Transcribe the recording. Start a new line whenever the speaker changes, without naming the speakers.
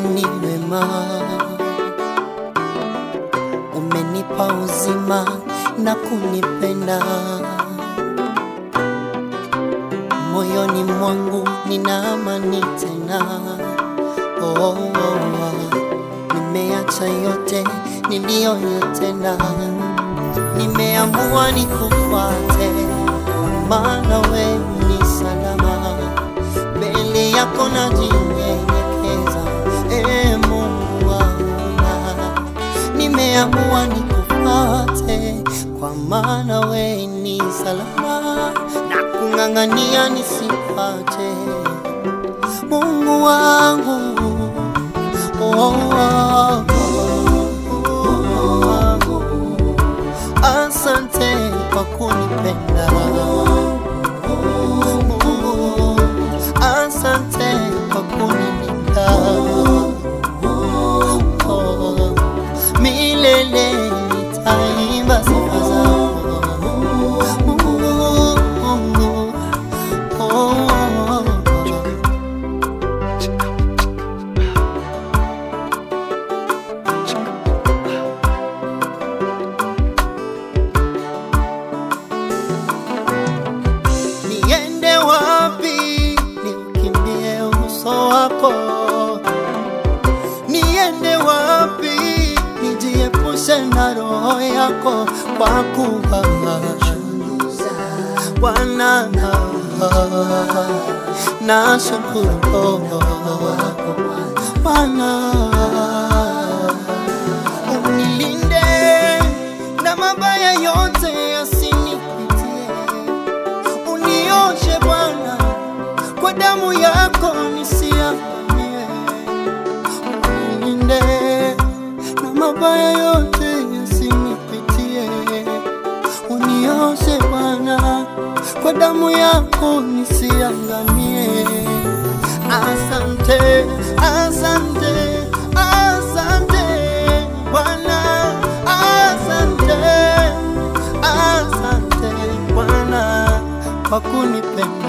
ni wema, umenipa uzima na kunipenda. Moyoni mwangu nina amani tena. Oh, oh, oh. Nimeacha yote niliyoyatenda, nimeamua nikufuate, maana wewe ni salama mbele yako najinyenyekeza, e Mungu wangu, nimeamua nikufuate, kwa maana wewe ni salama na kung'ang'ania nisipate, Mungu wangu oh, oh, oh, oh. Asante kwa kunipenda Mungu, asante kwa kunilinda Oh, milele nitaimba sifa zako Mungu, Mungu, oh, oh, oh. Niende wapi niukimbie uso wako? Niende wapi nijiepushe na roho yako? Kwa kuwa Bwana na shukuru Bwana unilinde na mabaya yote yasinipitie unioshe Bwana kwa damu yako nisiangamie, unilinde na mabaya yote yasinipitie, unioshe Bwana kwa damu yako nisiangamie. Asante, asante, asante Bwana, asante, asante Bwana kwa kunipenda.